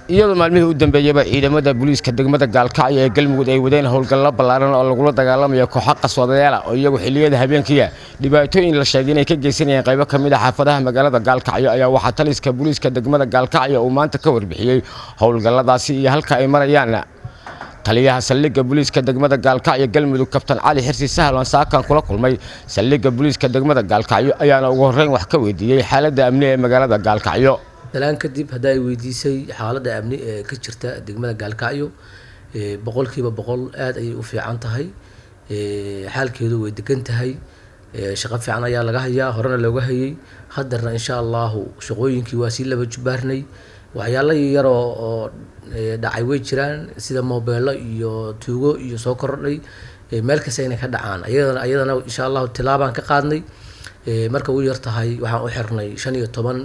iyadoo maalmihii u dambeeyaba ciidamada booliiska degmada gaalkacyo ee galmudug ay wadeen howlgallo ballaaran oo lagula dagaalamayo kooxo qaswadayaala oo iyagu xilliyada habeenkiia dhibaatooyin la sheegay inay ka geysanayeen qaybo ka mid a xaafadaha magaalada gaalkacyo ayaa waxaa taliska booliiska degmada gaalkacyo uu maanta ka warbixiyey howlgalladaasi iyo halka ay marayaan taliyaha saldhigga booliiska degmada gaalkacyo galmudug kabtan cali xirsi sahlan saakan kula kulmay saldhigga booliiska degmada gaalkacyo ayaana ugu horreyn wax ka weydiiyey xaaladda amni ee magaalada gaalkacyo dalaan kadib hadda ay weydiisay xaaladda amni ee ka jirta degmada gaalkacyo boqolkiiba boqol aada ayay u fiican tahay xaalkeedu way degan tahay shaqo fiican ayaa laga hayaa horena looga hayay haddana insha allahu shaqooyinkii waa sii laba jubaarnay waxyaalo yaroo oo dhacay way jiraan sida mobeelo iyo tuugo iyo soo kordhay meel kasta inay ka dhacaan ayadana ayadana insha allahu tilaabaan ka qaadnay marka u yar tahay waxaan u xirnay shan iyo toban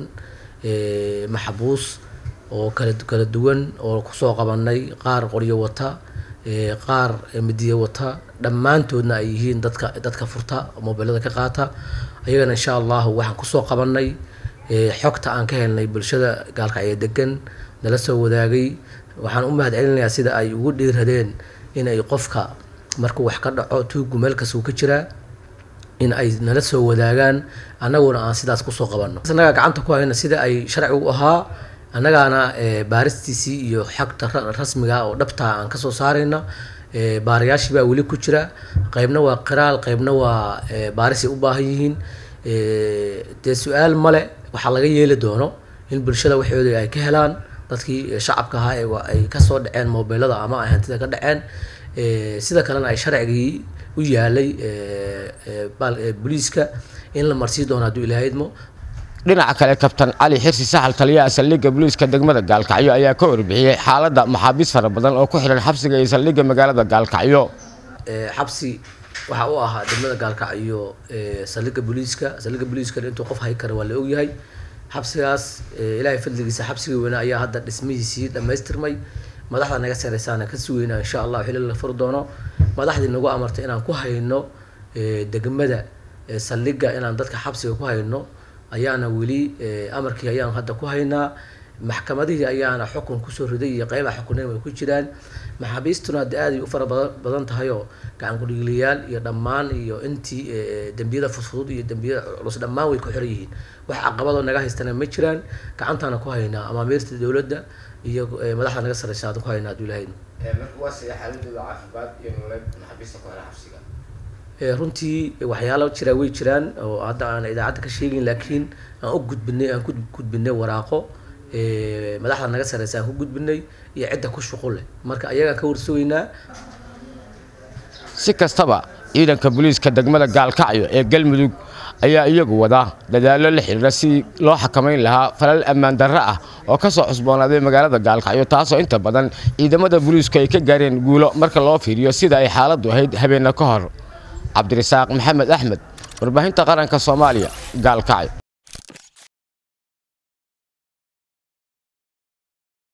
maxbuus oo kala kala duwan oo kusoo qabanay qaar qoryo wata qaar midiye wata dhammaantoodna ay yihiin dadka dadka furta mobeelada ka qaata ayagana insha allahu waxaan kusoo qabanay xogta aan ka helnay bulshada gaalkacyo degan nala soo wadaagay waxaan u mahad celinayaa sida ay ugu dhiiradeen in ay qofka markuu wax ka dhaco tuugu meel kastuu ka jiraa in ay nala soo wadaagaan annaguna aan sidaas kusoo qabanno annagaa gacanta ku hayna sida ay sharcigu ahaa annagaana baaristiisii iyo xogta rasmiga oo dhabtaa aan kasoo saarayna baarayaashii baa weli ku jira qeybna waa qiraal qeybna waa baarisay u baahan yihiin dee su-aal male waxaa laga yeeli doono in bulshada waxooda ay ka helaan dadkii shacabka ahaa ay kasoo dhaceen mobeelada ama ay hantida ka dhaceen sida kalena ay sharcigii u yaalay booliiska in la marsii doono hadduu ilaahydmo dhinaca kale kabtan cali xirsi saxal taliyaha saldhigga booliiska degmada gaalkacyo ayaa ka warbixiyey xaaladda maxaabiis fara badan oo ku xihan xabsiga iyo saldhigga magaalada gaalkacyo xabsi waxaa u ahaa degmada gaalkacyo saldhigga booliiska saldhigga booliiskana intuu qof hay kara waa la ogyahay xabsigaas ilaahay fadligiisa xabsigii weyne ayaa hadda dhismihiisii dhammaystirmay madaxda naga sareysaana ka sugeyna insha allah xili la furi doono madaxdii nagu amartay inaan ku hayno degmada saldhigga inaan dadka xabsiga ku hayno ayaana weli amarkii ayaan hadda ku haynaa maxkamadihii ayaana xukun kusoo riday iyo qeybaha xukuneyn way ku jiraan maxaabiistuna hadde aad ay u fara badan badan tahay oo gacan kudhigliyaal iyo dhammaan iyo intii dembiyada fudfudud iyo dembiyada culus dhammaan way ku xiran yihiin wax caqabadoo naga haystana ma jiraan gacantaana ku haynaa amaamiirta dowladda iyo madaxda naga sareysa aan ku haynaa hadduu ilahayn runtii waxyaalo jiraa way jiraan oo hadda aan idaacadda ka sheegin laakiin aan u gudbinay aan ku gudbinay waraaqo madaxda naga sareysa aan ku gudbinay iyo cidda ku shuqul leh marka ayagaan ka warsugaynaa si kastaba ciidanka booliiska degmada gaalkacyo ee galmudug ayaa iyagu wada dadaallo la xidhiira si loo xakamayn lahaa falal ammaan darro ah oo ka soo cusboonaaday magaalada gaalkacyo taasoo inta badan ciidamada booliisku ay ka gaareen guulo marka loo fiiriyo sida ay xaaladdu ahayd habeenna ka hor cabdirasaaq maxamed axmed warbaahinta qaranka soomaaliya gaalkacyo